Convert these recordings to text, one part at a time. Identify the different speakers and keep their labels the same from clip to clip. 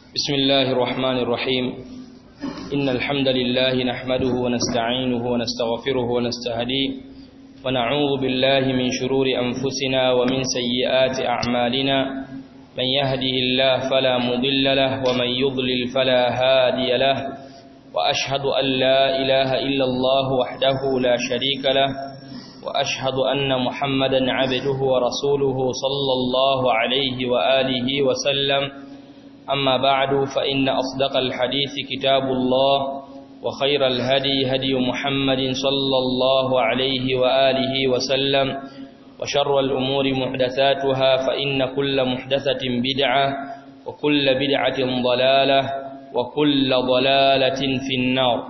Speaker 1: بسم الله الرحمن الرحيم إن الحمد لله نحمده ونستعينه ونستغفره ونستهديه ونعوذ بالله من شرور أنفسنا ومن سيئات أعمالنا من يهده الله فلا مضل له ومن يضلل فلا هادي له وأشهد أن لا إله إلا الله وحده لا شريك له وأشهد أن محمدا عبده ورسوله صلى الله عليه وآله وسلم أما بعد فإن أصدق الحديث كتاب الله وخير الهدي هدي محمد صلى الله عليه وآله وسلم وشر الأمور محدثاتها فإن كل محدثة بدعة وكل بدعة ضلالة وكل ضلالة في النار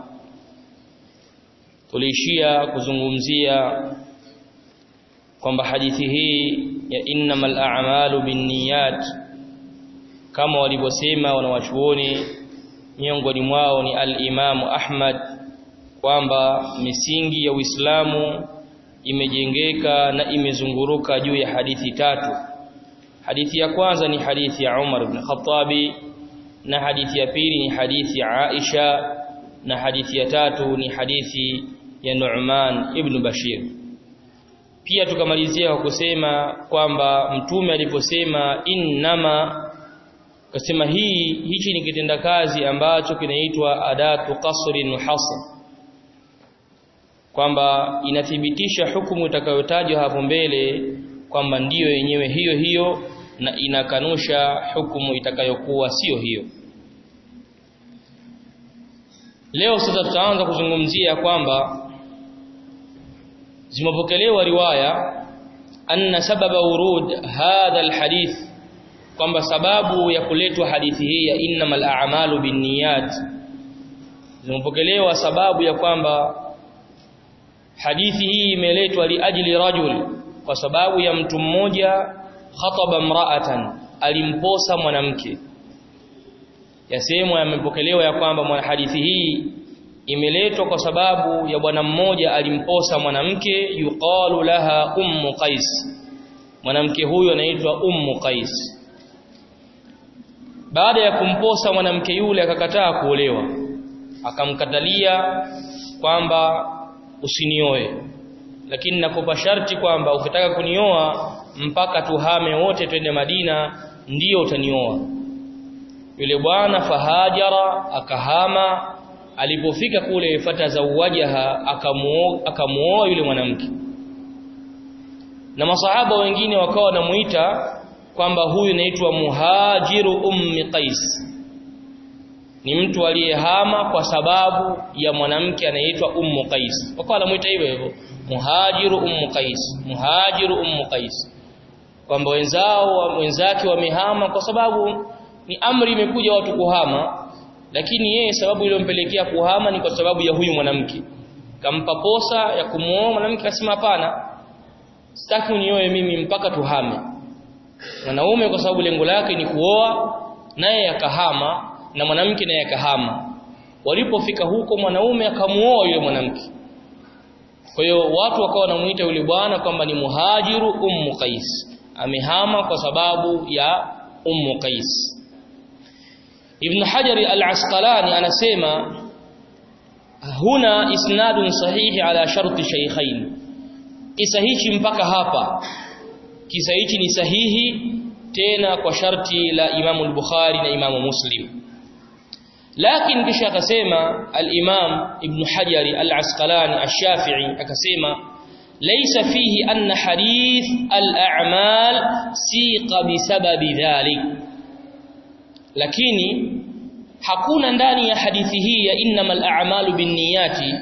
Speaker 1: tulishia kuzungumzia kwamba hadithi hii ya innamal a'malu binniyat kama walivyosema wanawachuoni miongoni mwao ni al-Imamu Ahmad kwamba misingi ya Uislamu imejengeka na imezunguruka juu ya hadithi tatu hadithi ya kwanza ni hadithi ya Umar ibn Khattabi na hadithi ya pili ni hadithi ya Aisha na hadithi ya tatu ni hadithi ya Nu'man ibn Bashir pia tukamalizia kwa kusema kwamba mtume aliposema innama kasema hii hichi ni kitenda kazi ambacho kinaitwa adatu qasrin hasr kwamba inathibitisha hukumu itakayotajwa hapo mbele kwamba ndiyo yenyewe hiyo hiyo na inakanusha hukumu itakayokuwa sio hiyo leo sasa tutaanza kuzungumzia kwamba zimepokelewa riwaya anna sababa urud hadha alhadith kwamba sababu ya kuletwa hadithi hii ya innamal a'malu binniyat zimepokelewa sababu ya kwamba hadithi hii imeletwa liajli rajul kwa sababu ya mtu mmoja khataba mra'atan alimposa mwanamke yasemwa yamepokelewa ya kwamba mwana hadithi hii imeletwa kwa sababu ya bwana mmoja alimposa mwanamke yuqalu laha ummu qais mwanamke huyo anaitwa ummu qais baada ya kumposa mwanamke yule akakataa kuolewa akamkatalia kwamba usinioe lakini nakupa sharti kwamba ukitaka kunioa mpaka tuhame wote twende Madina ndiyo utanioa yule bwana fahajara akahama alipofika kule fata za uwajaha akamuoa akamuoa yule mwanamke na masahaba wengine wakawa wanamuita kwamba huyu naitwa muhajiru ummi qais ni mtu aliyehama kwa sababu ya mwanamke anaitwa ummu qais wakawa wanamuita hivyo hivyo muhajiru ummu qais muhajiru ummu qais kwamba wenzao wenzake wamehama kwa sababu ni amri imekuja watu kuhama lakini yeye sababu iliyompelekea kuhama ni kwa sababu ya huyu mwanamke kampa posa ya kumuoa mwanamke akasema hapana sitaki unioe mimi mpaka tuhame mwanaume kwa sababu lengo lake ni kuoa naye akahama na mwanamke naye akahama walipofika huko mwanaume akamuoa yule mwanamke kwa hiyo watu wakawa wanamuita yule bwana kwamba ni muhajiru ummu qais amehama kwa sababu ya ummu qais ibn hajar al-asqalani anasema huna isnadun sahihi ala sharti shaykhain kisa hichi mpaka hapa kisa hichi ni sahihi tena kwa sharti la Imam al-Bukhari na Imam Muslim lakini kisha akasema al-Imam Ibn Hajar al-Asqalani ash-Shafi'i akasema laysa fihi anna hadith al-a'mal siqa bisababi dhalik lakini hakuna ndani ya hadithi hii ya innamal a'malu binniyati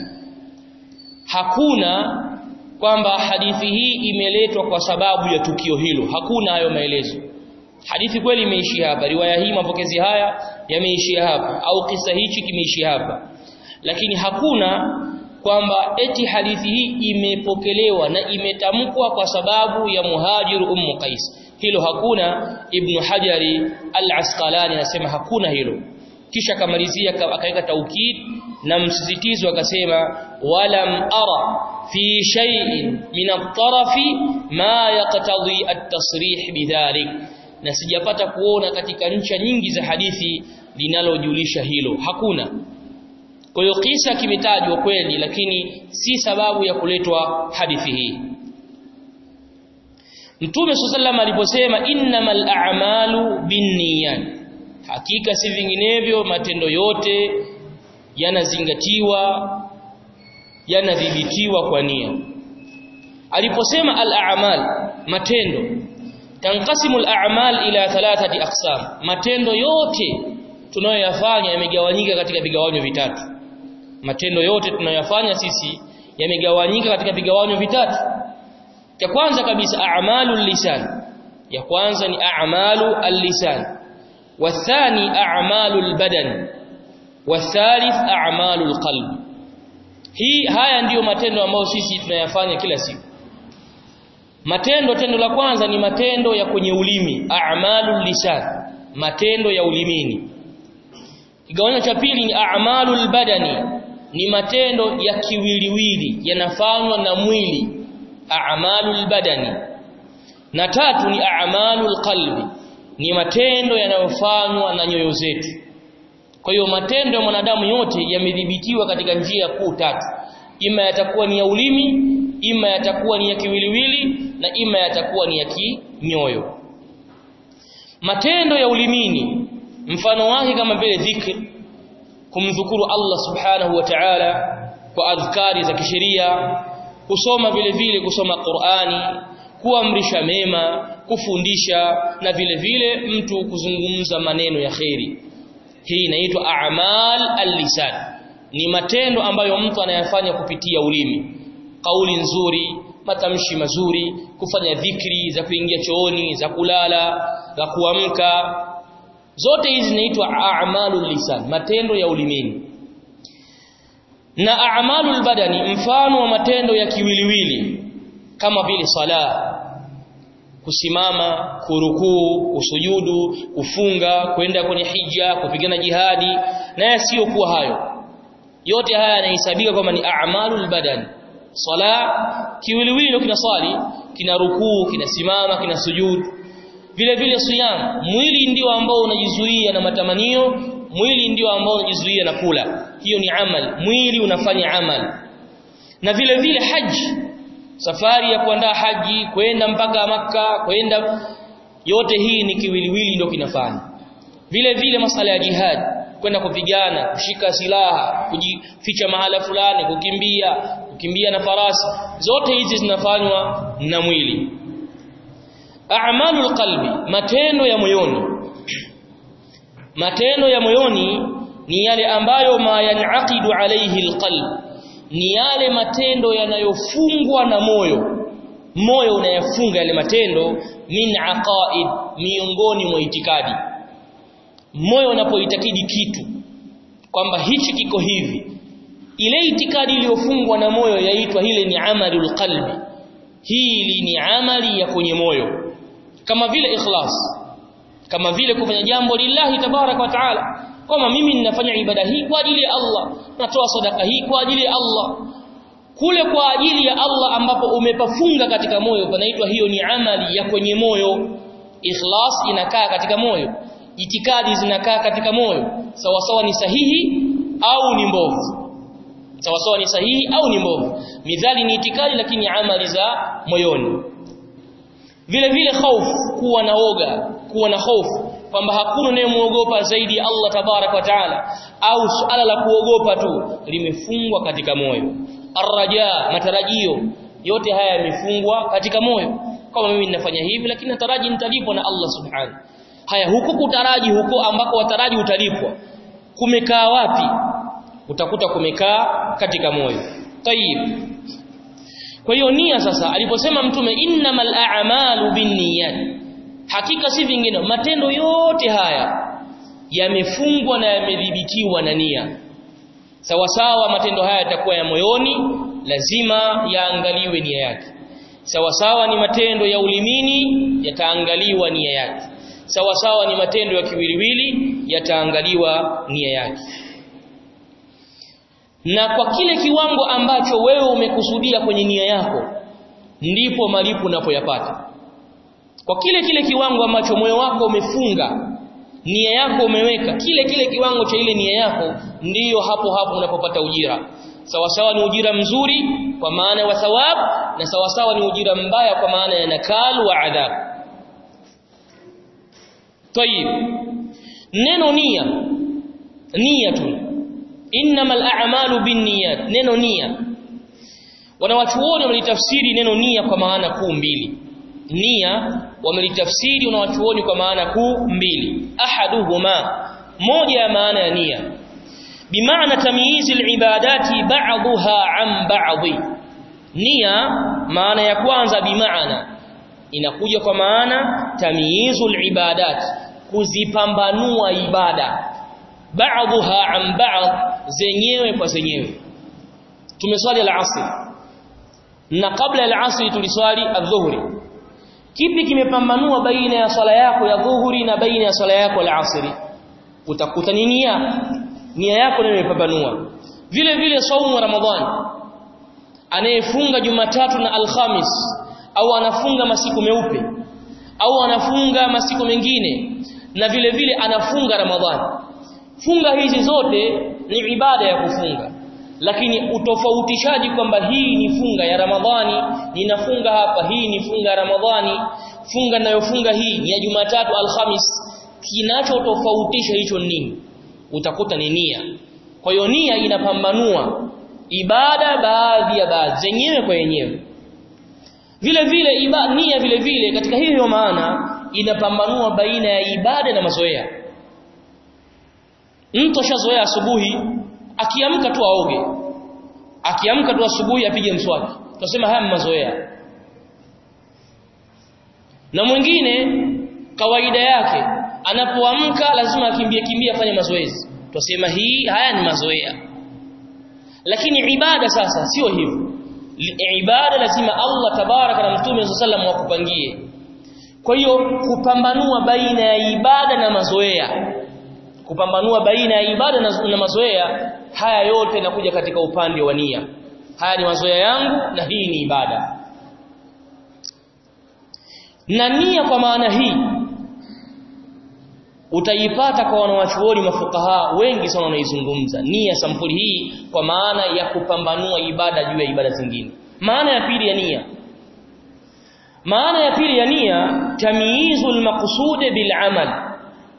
Speaker 1: hakuna kwamba hadithi hii imeletwa kwa sababu ya tukio hilo hakuna hayo maelezo hadithi kweli imeishia hapa riwaya hii mapokezi haya yameishia hapa au kisa hichi kimeishia hapa lakini hakuna kwamba eti hadithi hii imepokelewa na imetamkwa kwa sababu ya muhajiru ummu qais hilo hakuna ibn hajari al-asqalani anasema hakuna hilo kisha akamalizia akaweka taukid na msisitizo akasema walam ara fi shay'in min at-tarafi ma yaqtadi at-tasrih bidhalik na sijapata kuona katika ncha nyingi za hadithi linalojulisha hilo hakuna kwa hiyo kisa kimetajwa kweli lakini si sababu ya kuletwa hadithi hii Mtume sallallahu aliposema innamal a'malu binniyat hakika si vinginevyo matendo yote yanazingatiwa yanadhibitiwa kwa nia aliposema al-a'mal matendo tanqasimu al-a'mal ila thalathati aqsam matendo yote tunayoyafanya yamegawanyika katika vigawanyo vitatu matendo yote tunayoyafanya sisi yamegawanyika katika vigawanyo vitatu cha kwanza kabisa a'malul lisan ya kwanza ni a'malu al-lisan wathani a'malul badan wathalith a'malul qalb hii haya ndiyo matendo ambayo sisi tunayafanya kila siku matendo tendo la kwanza ni matendo ya kwenye ulimi a'malul lisan matendo ya ulimini kigawanyo cha pili ni a'malul badani ni matendo ya kiwiliwili yanafanywa na mwili a'malul badani na tatu ni a'malul qalbi ni matendo yanayofanywa na nyoyo zetu kwa hiyo matendo ya mwanadamu yote yamedhibitiwa katika njia kuu tatu ima yatakuwa ni ya ulimi ima yatakuwa ni ya kiwiliwili na ima yatakuwa ni ya kinyoyo matendo ya ulimini mfano wake kama vile dhikr kumdhukuru Allah subhanahu wa ta'ala kwa adhkari za kisheria kusoma vile vile kusoma Qur'ani kuamrisha mema kufundisha na vile vile mtu kuzungumza maneno ya kheri hii inaitwa a'mal al-lisan ni matendo ambayo mtu anayafanya kupitia ulimi kauli nzuri matamshi mazuri kufanya dhikri za kuingia chooni za kulala za kuamka zote hizi zinaitwa a'malul lisan matendo ya ulimini na a'malul badani mfano wa matendo ya kiwiliwili kama vile sala kusimama kurukuu kusujudu kufunga kwenda kwenye hija kupigana jihadi na yasiyokuwa hayo yote haya yanahesabika kwamba ni a'malul badani sala kiwiliwili ndio kinaswali kina rukuu kinasimama kina sujudu vile vile siyam mwili ndio ambao unajizuia na matamanio mwili ndio ambao unajizuia na kula hiyo ni amal mwili unafanya amal na vile vile haji safari ya kuandaa haji kwenda mpaka maka kwenda yote hii ni kiwiliwili ndio kinafanya vile vile masala ya jihad kwenda kupigana kushika silaha kujificha mahala fulani kukimbia kukimbia na farasi zote hizi zinafanywa na mwili a'malul qalbi matendo ya moyoni matendo ya moyoni ni yale ambayo ma yanaqidu alayhi alqalb ni yale matendo yanayofungwa na moyo moyo unayafunga yale matendo min aqaid miongoni mwa itikadi moyo unapoitakidi kitu kwamba hichi kiko hivi ile itikadi iliyofungwa na moyo yaitwa hile ni amalul qalbi hili ni amali ya kwenye moyo kama vile ikhlas kama vile kufanya jambo lillahi tabarak wa taala kama mimi ninafanya ibada hii kwa ajili ya Allah natoa sadaka hii kwa ajili ya Allah kule kwa ajili ya Allah ambapo umepafunga katika moyo panaitwa hiyo ni amali ya kwenye moyo ikhlas inakaa katika moyo itikadi zinakaa katika moyo sawa sawa ni sahihi au ni mbovu sawa sawa ni sahihi au ni mbovu midhali ni itikadi lakini amali za moyoni vile vile hofu kuwa na woga kuwa na hofu kwamba hakuna unayemuogopa zaidi ya Allah tabarak wa taala au suala la kuogopa tu limefungwa katika moyo arraja matarajio yote haya yamefungwa katika moyo kama mimi ninafanya hivi lakini nataraji nitalipwa na Allah subhanahu haya huku kutaraji huko ambako wataraji utalipwa kumekaa wapi utakuta kumekaa katika moyo tayib kwa hiyo nia sasa aliposema mtume innamal a'malu binniyat hakika si vingine matendo yote haya yamefungwa na yamedhibitiwa na nia sawa sawa matendo haya yatakuwa ya moyoni lazima yaangaliwe nia yake sawa sawa ni matendo ya ulimini yataangaliwa nia yake sawa sawa ni matendo ya kiwiliwili yataangaliwa nia yake na kwa kile kiwango ambacho wewe umekusudia kwenye nia yako ndipo malipo unapoyapata kwa kile kile kiwango ambacho moyo wako umefunga nia yako umeweka kile kile kiwango cha ile nia yako ndiyo hapo hapo unapopata ujira sawasawa ni ujira mzuri kwa maana wa thawab na sawasawa ni ujira mbaya kwa maana ya nakal wa adhab tayib neno nia nia tu innamal a'malu binniyat neno nia wanawachuoni wamelitafsiri neno nia kwa maana kuu mbili nia wamelitafsiri wanawachuoni kwa maana kuu mbili ahaduhuma moja ya maana ya nia bimaana tamyizi alibadati ba'daha an ba'dhi nia maana ya kwanza bimaana inakuja kwa maana tamyizu alibadat kuzipambanua ibada ba'daha an ba'd zenyewe kwa zenyewe tumeswali al-asr na kabla al-asr tuliswali adh-dhuhri kipi kimepambanua baina ya swala yako ya dhuhuri na baina ya swala yako al-asri utakuta ni nia nia yako ndio imepambanua vile vile saumu wa ramadhani anayefunga jumatatu na alhamis au anafunga masiku meupe au anafunga masiku mengine na vile vile anafunga ramadhani funga hizi zote ni ibada ya kufunga lakini utofautishaji kwamba hii ni funga ya Ramadhani ninafunga hapa hii ni funga ya Ramadhani funga ninayofunga hii ni ya Jumatatu Alhamis kinachotofautisha hicho nini utakuta ni nia kwa hiyo nia inapambanua ibada baadhi ya baadhi zenyewe kwa yenyewe vile vile iba, nia vile vile katika hiyo maana inapambanua baina ya ibada na mazoea mtu ashazoea asubuhi akiamka tu aoge akiamka tu asubuhi apige mswaki tunasema haya mazoea na mwingine kawaida yake anapoamka lazima akimbie kimbia afanye mazoezi tunasema hii haya ni mazoea lakini ibada sasa sio hivyo ibada lazima Allah tabaraka na mtume sallam wakupangie kwa hiyo kupambanua baina ya ibada na mazoea kupambanua baina ya ibada na, na mazoea haya yote yanakuja katika upande wa nia haya ni mazoea yangu na hii ni ibada na nia kwa maana hii utaipata kwa wanawachuoni mafukaha wengi sana wanaizungumza nia sampuli hii kwa maana ya kupambanua ibada juu ya ibada zingine maana ya pili ya nia maana ya pili ya nia tamyizul maqsud bil amal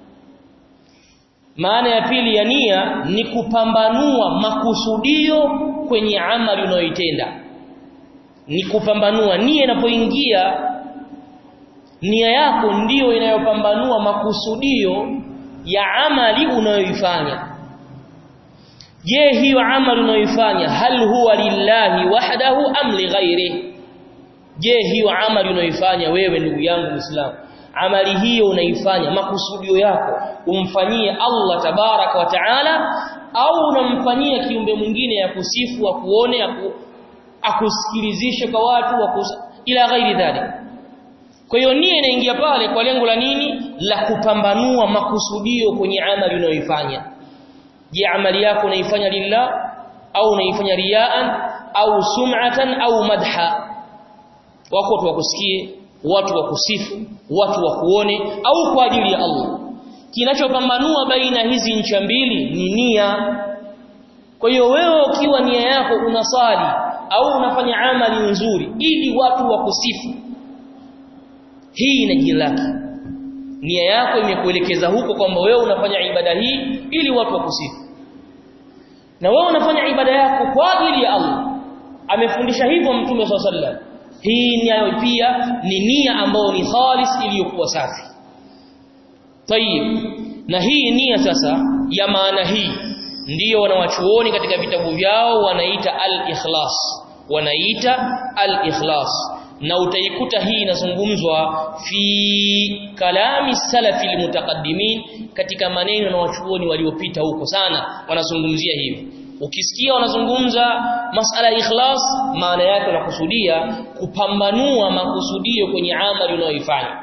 Speaker 1: maana ya pili ya nia ni kupambanua makusudio kwenye amali unayoitenda ni kupambanua nia inapoingia nia yako ndiyo inayopambanua makusudio ya amali unayoifanya je hiyo amali unayoifanya hal huwa lillahi wahdahu am li ghairihi je hiyo amali unayoifanya wewe ndugu yangu Muislamu amali hiyo unaifanya makusudio yako umfanyie Allah tabaraka wa taala au unamfanyia kiumbe mwingine ya kusifu wa kuone aku, akusikilizishe kwa watu wakus, ila ghairi dhalik kwa hiyo nia inaingia pale kwa lengo la nini la kupambanua makusudio kwenye amali unayoifanya je amali yako unaifanya lillah au unaifanya riaan au sum'atan au madha wako watu wakusikie watu wakusifu watu wakuone au kwa ajili ya Allah kinachopambanua baina hizi ncha mbili ni nia kwa hiyo wewe ukiwa nia yako unasali au unafanya amali nzuri ili watu wakusifu hii ina jina lake nia yako imekuelekeza huko kwamba wewe unafanya ibada hii ili watu wakusifu na wewe unafanya ibada yako kwa ajili ya Allah amefundisha hivyo mtume swalla hii nayo pia ni nia ambayo ni khalis iliyokuwa safi tayib na hii nia sasa ya maana hii ndiyo wanawachuoni katika vitabu vyao wanaita al-ikhlas wanaita al-ikhlas na utaikuta hii inazungumzwa fi kalami salafi almutaqaddimin katika maneno na wachuoni waliopita huko sana wanazungumzia hivi ukisikia wanazungumza masala ya ikhlas maana yake wanakusudia kupambanua makusudio kwenye amali unayoifanya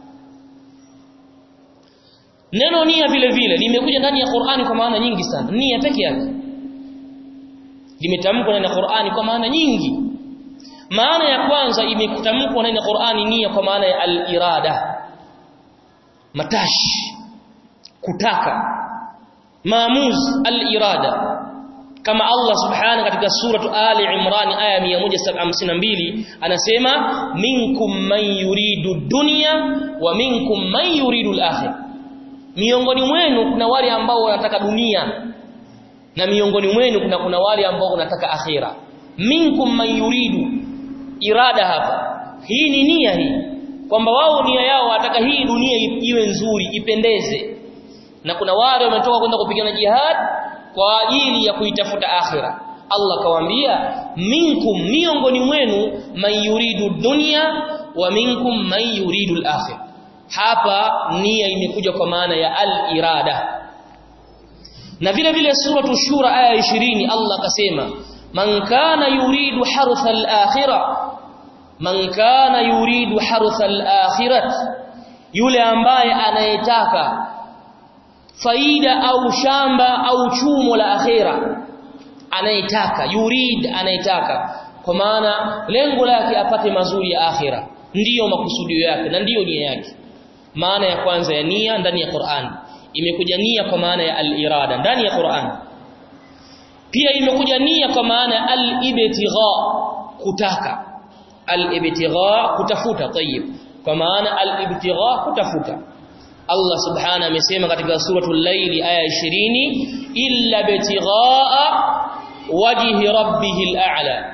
Speaker 1: neno nia vile vile limekuja ndani ya Qur'ani kwa maana nyingi sana nia peke yake limetamkwa ndani ya Qur'ani kwa maana nyingi maana ya kwanza imekutamkwa ndani ya Qur'ani nia kwa maana ya al-irada matashi kutaka maamuzi al-irada kama Allah subhanahu katika suratu Ali Imran aya 152 anasema minkum man yuridu dunya wa minkum man yuridu al-akhirah miongoni mwenu kuna wale ambao wanataka dunia na miongoni mwenu kuna kuna wale ambao wanataka akhira minkum man yuridu irada hapa hii ni nia hii kwamba wao nia yao wanataka hii dunia iwe nzuri ipendeze na kuna wale wametoka kwenda kupigana jihad kwa ajili ya kuitafuta akhira Allah kawaambia minkum miongoni mwenu man yuridu dunya wa minkum man yuridu al-akhir hapa nia imekuja kwa maana ya al-irada na vile vile suratu shura aya 20 Allah kasema man kana yuridu hartha al-akhirah man kana yuridu hartha al-akhirah yule ambaye anayetaka faida au shamba au chumo la akhira anayetaka yurid anayetaka kwa maana lengo lake apate mazuri ya akhira ndiyo makusudio yake na ndiyo nia yake maana ya kwanza ya nia ndani ya Qur'an imekuja nia kwa maana ya al-irada ndani ya Qur'an pia imekuja nia kwa maana ya al-ibtigha kutaka al-ibtigha kutafuta tayyib kwa maana al-ibtigha kutafuta Allah subhana amesema katika suratul layli aya 20 illa bitighaa wajhi rabbihil a'la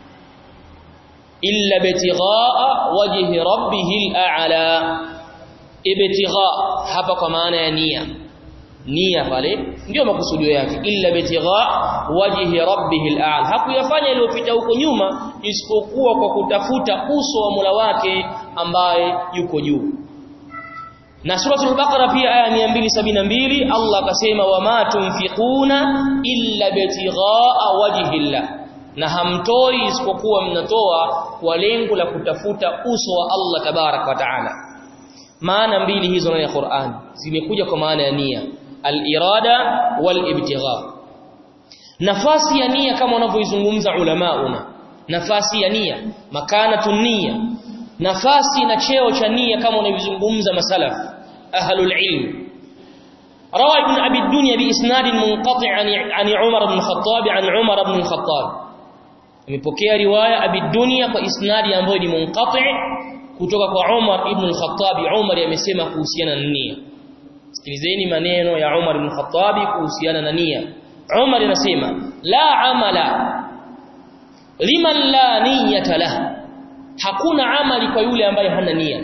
Speaker 1: illa bitighaa wajhi rabbihil a'la ibtigha hapa kwa maana ya nia nia pale ndio makusudio yake illa bitigha wajhi rabbihil a'la hakuyafanya iliyopita huko nyuma isipokuwa kwa kutafuta uso wa Mola wake ambaye yuko juu na suratul baqara pia aya 272 Allah akasema wama tunfiquna illa bitighaa wajhillah na hamtoi isipokuwa mnatoa kwa lengo la kutafuta uso wa Allah tabarak wa taala maana mbili hizo ndani ya Qur'an zimekuja kwa maana ya nia al-irada wal-ibtigha nafasi ya nia kama wanavyoizungumza ulamauna nafasi ya nia makanatun nia nafasi na cheo cha nia kama wanavyozungumza masalaf ahlul ilm روى ابن أبي الدنيا بإسناد منقطع عن عن عمر بن الخطاب عن عمر بن الخطاب amepokea riwaya Abi Dunya kwa isnadi ambayo ni munqati kutoka kwa Umar ibn al-Khattab Umar amesema kuhusiana na nia sikilizeni maneno ya Umar ibn al-Khattab kuhusiana na nia Umar anasema la amala liman la niyata lahu hakuna amali kwa yule ambaye hana nia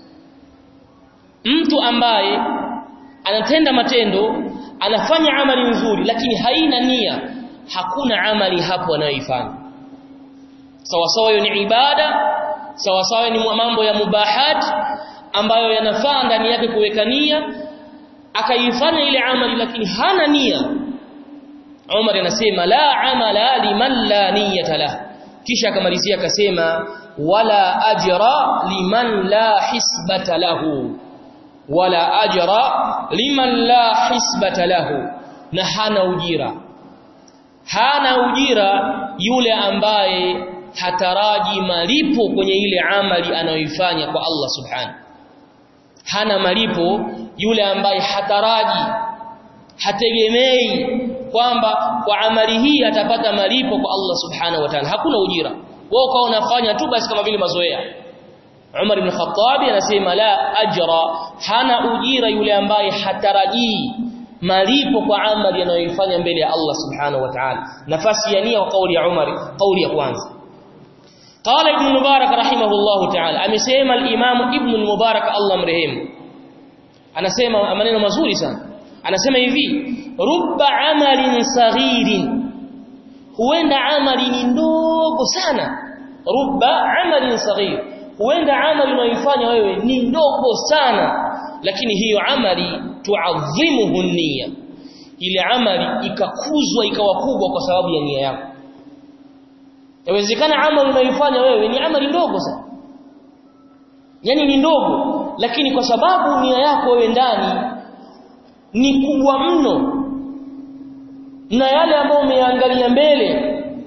Speaker 1: mtu ambaye anatenda matendo anafanya amali nzuri lakini haina nia hakuna amali hapo anayoifanya sawa sawa hiyo ni ibada sawa sawa ni mambo ya mubahat ambayo yanafaa ndani yake kuweka nia akaifanya ile amali lakini hana nia Umar anasema la amala liman la niyata lahu kisha akamalizia akasema wala ajra liman la hisbata lahu wala ajra liman la hisbata lahu na hana ujira hana ujira yule ambaye hataraji malipo kwenye ile amali anayoifanya kwa Allah subhanahu hana malipo yule ambaye hataraji hategemei kwamba kwa amali hii atapata malipo kwa Allah subhanahu wa ta'ala hakuna ujira wao kwa unafanya tu basi kama vile mazoea Umar ibn Khattab anasema la ajra hana ujira yule ambaye hatarajii malipo kwa amali anayoifanya mbele ya Allah subhanahu wa ta'ala nafasi ya nia kwa kauli ya Umar kauli ya kwanza قال ابن المبارك رحمه الله تعالى amesema al-Imam Ibn al-Mubarak Allah mrehemu anasema maneno mazuri sana anasema hivi rubba amalin saghirin huenda amali ni ndogo sana rubba amalin saghir huenda amali unayoifanya wewe ni ndogo sana lakini hiyo amali tuadhimuhu nia ile amali ikakuzwa ikawa kubwa kwa sababu ya nia yako Yawezekana amali unayoifanya wewe ni amali ndogo sana. Yaani ni ndogo, lakini kwa sababu nia yako wewe ndani ni kubwa mno na yale ambayo umeangalia mbele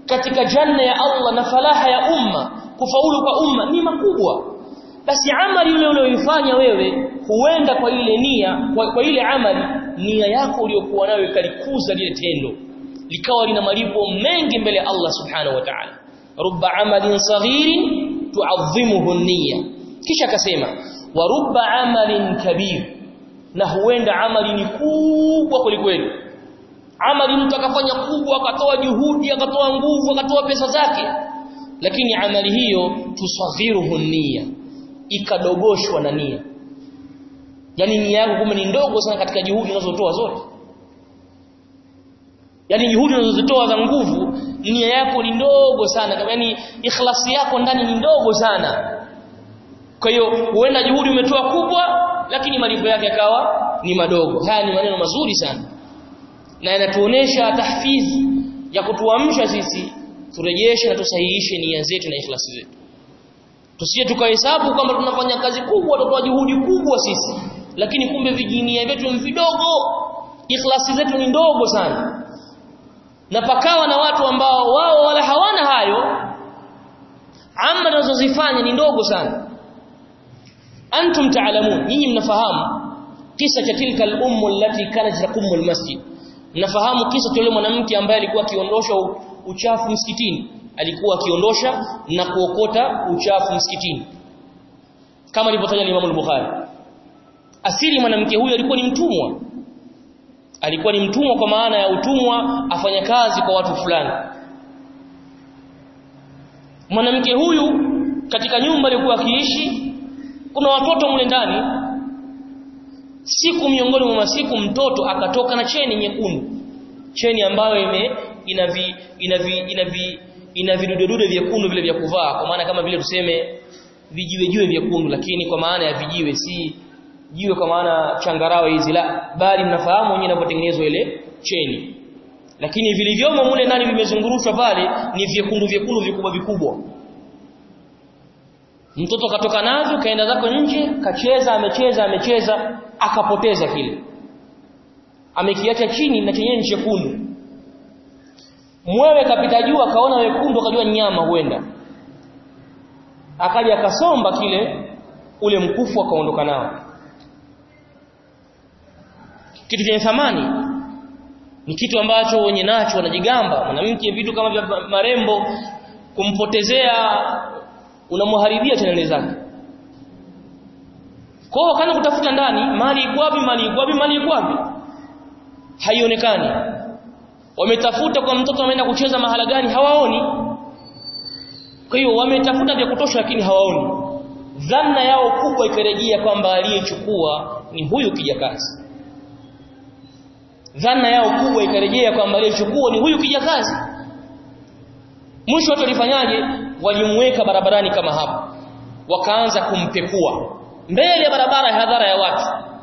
Speaker 1: katika janna ya Allah na falaha ya umma kufaulu kwa umma ni makubwa basi amali ile uliyoifanya wewe huenda kwa ile nia kwa, kwa ile amali nia yako uliyokuwa nayo ikalikuza lile tendo likawa lina malipo mengi mbele ya Allah subhanahu wa ta'ala rubba amalin saghirin tu'azzimuhu niyya kisha akasema wa rubba amalin kabir na huenda amali ni kubwa kulikweli amali mtu akafanya kubwa akatoa juhudi akatoa nguvu akatoa pesa zake lakini amali hiyo tusaghiruhu niyya ikadogoshwa na nia yani nia yako kumbe ni ndogo sana katika juhudi unazotoa zote yani juhudi unazozitoa za nguvu nia yako ni ndogo sana yani ikhlasi yako ndani ni ndogo sana kwa hiyo huenda juhudi umetoa kubwa lakini malipo yake yakawa ni madogo haya ni maneno mazuri sana na yanatuonesha tahfizi ya kutuamsha sisi turejeshe na tusahihishe nia zetu na ikhlasi zetu tusije tukahesabu kwamba tunafanya kazi kubwa tutoa juhudi kubwa sisi lakini kumbe vijinia vyetu ni vidogo ikhlasi zetu ni ndogo sana na pakawa na watu ambao wao wala hawana hayo amma wanazozifanya ni ndogo sana antum taalamun nyinyi mnafahamu kisa cha tilka al-ummu allati kanat taqumu al-masjid mnafahamu kisa cha yule mwanamke ambaye alikuwa akiondosha uchafu msikitini alikuwa akiondosha na kuokota uchafu msikitini kama alivyotaja Imam al-Bukhari asili mwanamke huyu alikuwa ni mtumwa alikuwa ni mtumwa kwa maana ya utumwa afanya kazi kwa watu fulani mwanamke huyu katika nyumba aliyokuwa akiishi kuna watoto mle ndani siku miongoni mwa masiku mtoto akatoka na cheni nyekundu cheni ambayo ime ina vi, ina vi, ina vi, ina vidudedude vyekundu vile vya kuvaa kwa maana kama vile tuseme vijiwe jiwe vyekundu lakini kwa maana ya vijiwe si jiwe kwa maana changarawe hizi la bali mnafahamu wenyewe inapotengenezwa ile cheni lakini vilivyomo mule ndani vimezungurushwa pale ni vyekundu vyekundu vikubwa vikubwa mtoto katoka navyo kaenda zako nje kacheza amecheza amecheza akapoteza kile amekiacha chini na chenyewe chekundu mwewe kapita juu akaona wekundu akajua nyama huenda akaja akasomba kile ule mkufu akaondoka nao kitu chenye thamani ni kitu ambacho wenye nacho wanajigamba mwanamke vitu kama vya marembo kumpotezea unamharibia chanele zake kwa hiyo kana kutafuta ndani mali iko wapi mali iko wapi mali iko wapi haionekani wametafuta kwa mtoto ameenda kucheza mahala gani hawaoni kwa hiyo wametafuta vya kutosha lakini hawaoni dhanna yao kubwa ikarejea kwamba aliyechukua ni huyu kijakazi dhana yao kubwa ikarejea kwamba aliyechukua ni huyu kijakazi mwisho watu walifanyaje walimweka barabarani kama hapo wakaanza kumpekua mbele ya barabara ya hadhara ya watu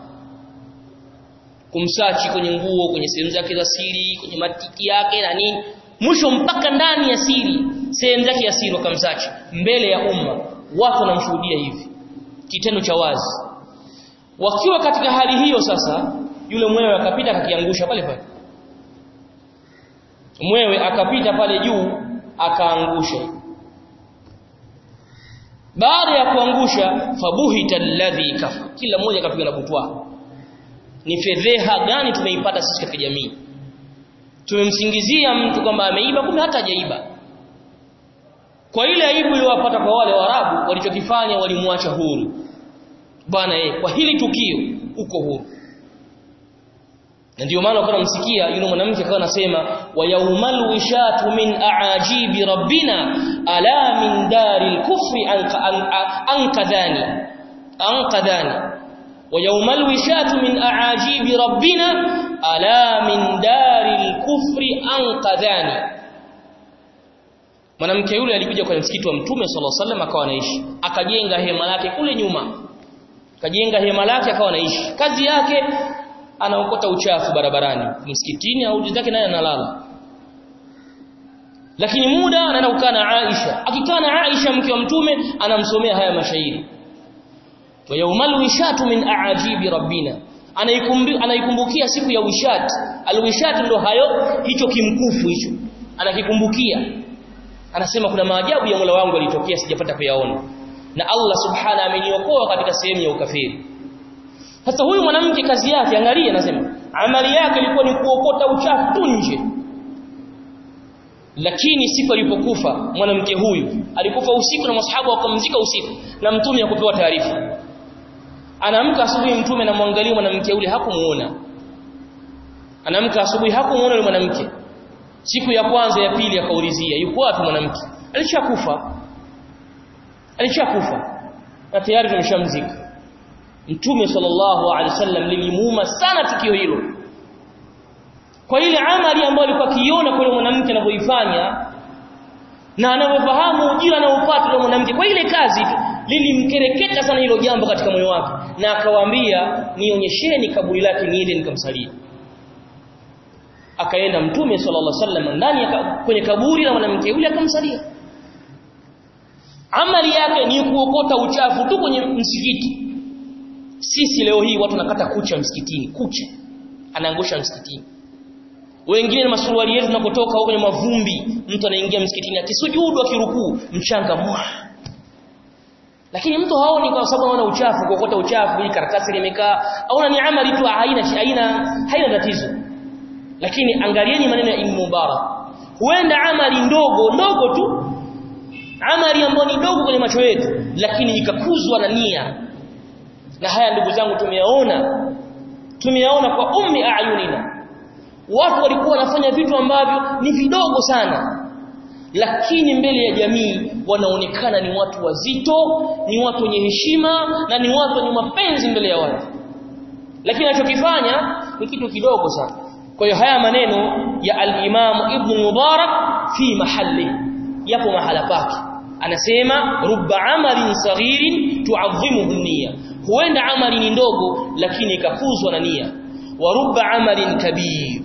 Speaker 1: kumsachi kwenye nguo kwenye sehemu zake za siri kwenye matiki yake na nini mwisho mpaka ndani ya siri sehemu zake ya siri wakamsachi mbele ya umma watu wanamshuhudia hivi kitendo cha wazi wakiwa katika hali hiyo sasa yule mwewe akapita akakiangusha pale pale mwewe akapita pale juu akaangusha baada ya kuangusha fabuhita alladhi kafa kila mmoja akapiga na butwa ni fedheha gani tumeipata sisi katika jamii tumemsingizia mtu kwamba ameiba kumbe hata hajaiba kwa ile aibu iliyowapata kwa wale warabu walichokifanya walimwacha huru bwana eh kwa hili tukio uko huru na ndio maana ukaona msikia yule mwanamke akawa anasema wa yaumal wishatu min aajibi rabbina ala min daril kufri ankadhani ankadhani wa yaumal wishatu min aajibi rabbina ala min daril kufri ankadhani mwanamke yule alikuja kwenye msikiti wa mtume sallallahu alaihi wasallam akawa anaishi akajenga hema lake kule nyuma akajenga hema lake akawa anaishi kazi yake anaokota uchafu barabarani msikitini au zake naye analala lakini muda anaenda kukaa na Aisha akikaa na Aisha mke wa mtume anamsomea haya mashairi wa yawmal wishatu min aajibi rabbina anaikumbukia siku ya wishat alwishat ndo hayo hicho kimkufu hicho anakikumbukia anasema kuna maajabu ya Mola wangu yalitokea sijapata kuyaona na Allah subhana ameniokoa katika sehemu ya ukafiri sasa huyu mwanamke kazi yake angalia anasema amali yake ilikuwa ni kuokota uchafu tu nje lakini siku alipokufa mwanamke huyu alikufa usiku na masahaba wakamzika usiku na mtume akupewa taarifa anaamka asubuhi mtume anamwangalia mwanamke yule hakumuona anaamka asubuhi hakumuona yule mwanamke siku ya kwanza ya pili akaulizia yuko wapi mwanamke alishakufa alishakufa na tayari tumeshamzika mtume sallallahu alaihi wasallam lilimuuma sana tukio hilo kwa ile amali ambayo alikuwa akiona kwa mwanamke anavyoifanya na anavyofahamu ujira anaopata yule mwanamke kwa ile kazi tu lilimkereketa sana hilo jambo katika moyo wake na akawaambia nionyesheni kaburi lake niende nikamsalia akaenda mtume sallallahu alaihi wasallam ndani ya kwenye kaburi la mwanamke yule akamsalia amali yake ni kuokota uchafu tu kwenye msikiti sisi leo hii watu nakata kucha msikitini kucha anaangusha msikitini wengine na masuruali yetu tunakotoka huko kwenye mavumbi mtu anaingia msikitini akisujudu akirukuu mchanga mwa lakini mtu haoni kwa sababu anaona uchafu kuokota uchafu hii karatasi limekaa aona ni amali tu haina haina haina tatizo lakini angalieni maneno ya Ibn Mubarak huenda amali ndogo ndogo tu amali ambayo ni ndogo kwenye macho yetu lakini ikakuzwa na nia na haya ndugu zangu tumeyaona tumeyaona kwa ummi ayunina watu walikuwa wanafanya vitu ambavyo ni vidogo sana lakini mbele ya jamii wanaonekana ni watu wazito ni watu wenye heshima na ni watu wenye mapenzi mbele ya watu lakini anachokifanya ni kitu kidogo sana kwa hiyo haya maneno ya al-Imam Ibn Mubarak fi mahalli yapo mahala pake anasema rubba amalin saghirin tu'azzimuhu niyya huenda amali ni ndogo lakini ikakuzwa na nia wa rubba amalin kabir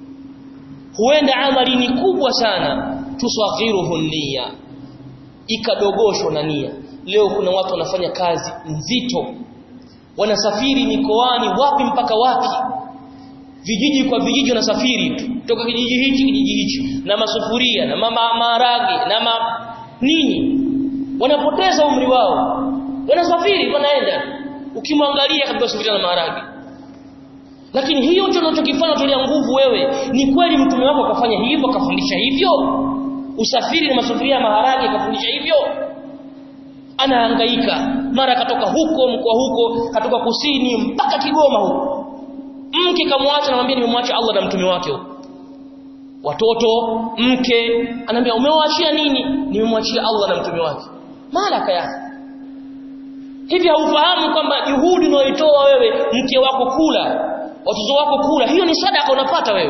Speaker 1: huenda amali ni kubwa sana tusaghiruhu niyya ikadogoshwa na nia leo kuna watu wanafanya kazi nzito wanasafiri mikoani wapi mpaka wapi vijiji kwa vijiji wanasafiri tu toka kijiji hichi kijiji hichi na masufuria na mama maharage na ma nini wanapoteza umri wao wanasafiri wanaenda ukimwangalia kabisa sufuria na maharage lakini hiyo ndio unachokifanya tulia nguvu wewe ni kweli mtume wako akafanya hivyo akafundisha hivyo usafiri na masufuria maharage akafundisha hivyo anahangaika mara katoka huko mkoa huko katoka kusini mpaka Kigoma huko mke kamwacha anamwambia nimemwacha Allah na mtume wake huko watoto mke anambia umewaachia nini nimemwachia Allah na mtume wake malaka yake hivi haufahamu kwamba juhudi unayoitoa wewe mke wako kula watoto wako kula hiyo ni sadaka unapata wewe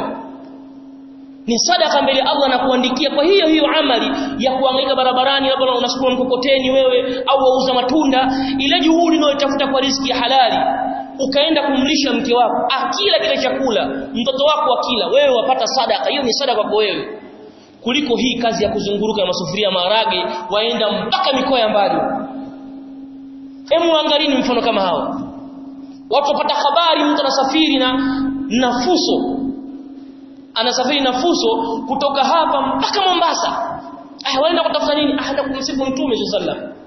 Speaker 1: ni sadaka mbele Allah na kuandikia kwa hiyo hiyo amali ya kuangaika barabarani labda unasukuma mkokoteni wewe au wauza matunda ile juhudi unayotafuta kwa riziki ya halali ukaenda kumlisha mke wako akila kile chakula mtoto wako akila wewe wapata sadaka hiyo ni sadaka kwa wewe kuliko hii kazi ya kuzunguruka na masufuria maharage waenda mpaka mikoa ya mbali Hemu angalini mfano kama hawa. Watu wapata habari mtu anasafiri na nafuso. Anasafiri na fuso kutoka hapa mpaka Mombasa. Ah waenda kutafuta nini? Ah kumsifu Mtume sallallahu alaihi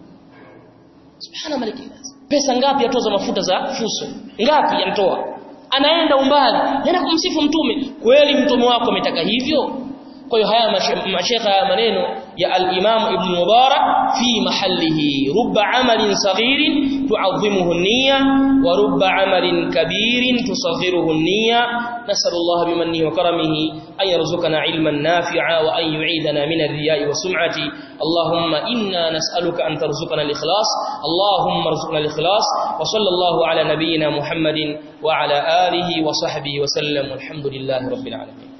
Speaker 1: Subhana maliki. Pesa ngapi atoza mafuta za fuso? Ngapi yanatoa? Anaenda umbali, anaenda kumsifu Mtume. Kweli mtume wako ametaka hivyo? kwa hiyo haya mashekha haya maneno ya al-Imam Ibn Mubarak fi mahallihi rubba amalin saghirin tu'azzimuhu an-niyya wa rubba amalin kabirin tusaghiruhu an-niyya nas'alullah bimannihi wa karamihi an yarzuqana ilman nafi'a wa an yu'idana min ar-riya'i wa sum'ati Allahumma inna nas'aluka an tarzuqana al-ikhlas Allahumma arzuqna al-ikhlas wa sallallahu ala nabiyyina Muhammadin wa ala alihi wa sahbihi wa sallam walhamdulillahi rabbil alamin